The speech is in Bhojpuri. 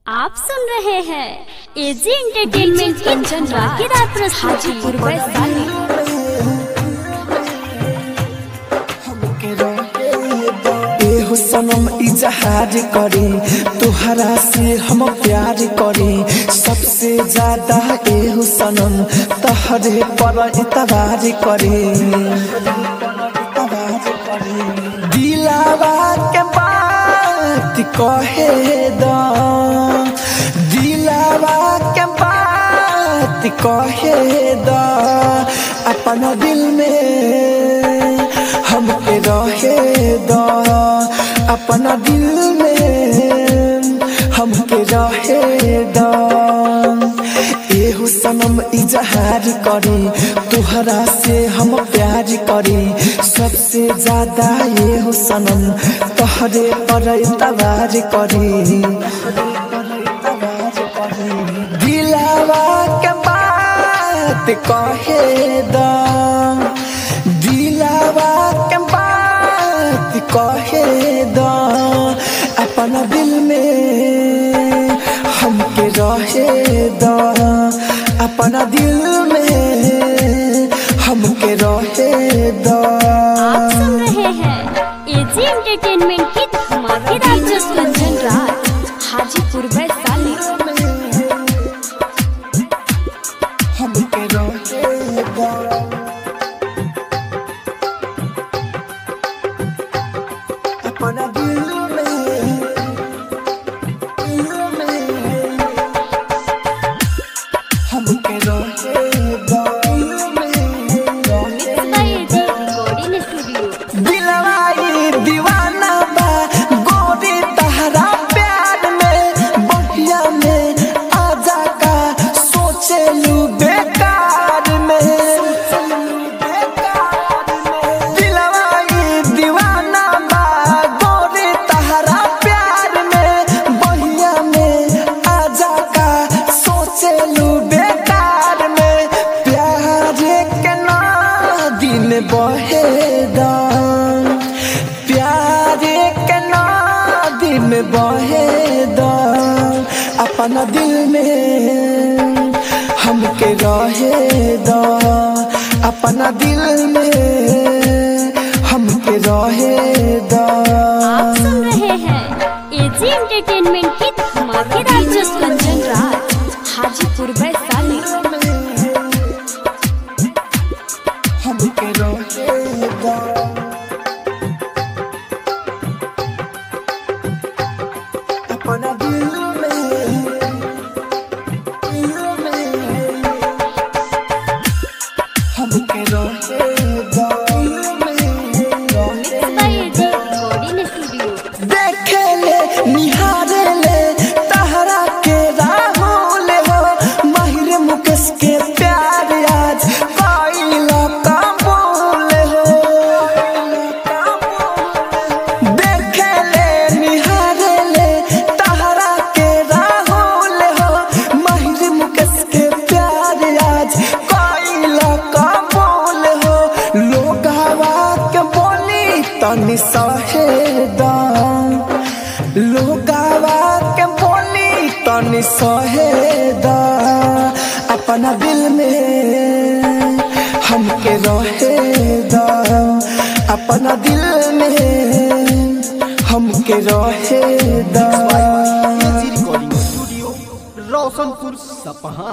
आप सुन रहे हैं एजी एंटरटेनमेंट की धमाकेदार प्रस्तुति एहो सनम इजहार करे तुहरा से हम प्यार करे सबसे ज्यादा एहो सनम तहरे पर इतबार करे दिलावा के बात कहे द दिलावा के बात कहे द अपना दिल में हमके रहे द अपना दिल में हमके रहे द एहो सनम इजहार करे तुहरा से हम प्यार करे सबसे ज्यादा एहो सनम तोहरे पर इतबार करे दिलावा के बात कहे द दिलावा के बात कहे द अपना दिल में हमके रहे द अपना दिल में हमके रहे द आप सुन रहे हैं एजी एंटरटेनमेंट की धमाकेदार प्रस्तुति हाजीपुर वैशाली हमके रहे द अपना दिल में दिल में हमके रहे द दिल में बाय एजी रिकॉर्डिंग स्टूडियो दिलवाई दीवाना बा गोरी तहरा प्यार में बहिया में आजा का सोचे लू बेकार में दिलवाई दीवाना बा गोरी तहरा प्यार में बहिया में आजा का सोचे लू बेकार में प्यार के नदी में बहे दाम प्यार के नदी में बहे दाम अपना दिल में हमके रहे दा अपना दिल में हमके रहे दा आप सुन रहे हैं एजी एंटरटेनमेंट की धमाकेदार प्रस्तुति हाजीपुर वैशाली हमके रहे दा अपना दिल में दिल में हमके रहे दा दिल में बाय एजी रिकॉर्डिंग स्टूडियो देखे ले निहारे ले तहरा के राहुल हो माहिर मुकेश के प्यार आज कोइला काबूल हो देखे ले निहारे ले तहरा के राहुल हो माहिर मुकेश के प्यार आज कोइला काबूल हो लोगावा के बोली तनी सहेदा लोगावा के बोली तनी सहेदा अपना दिल में हमके रहेदा अपना दिल में हमके रहेदा रिकॉर्डिंग स्टूडियो रोशनपुर सपहा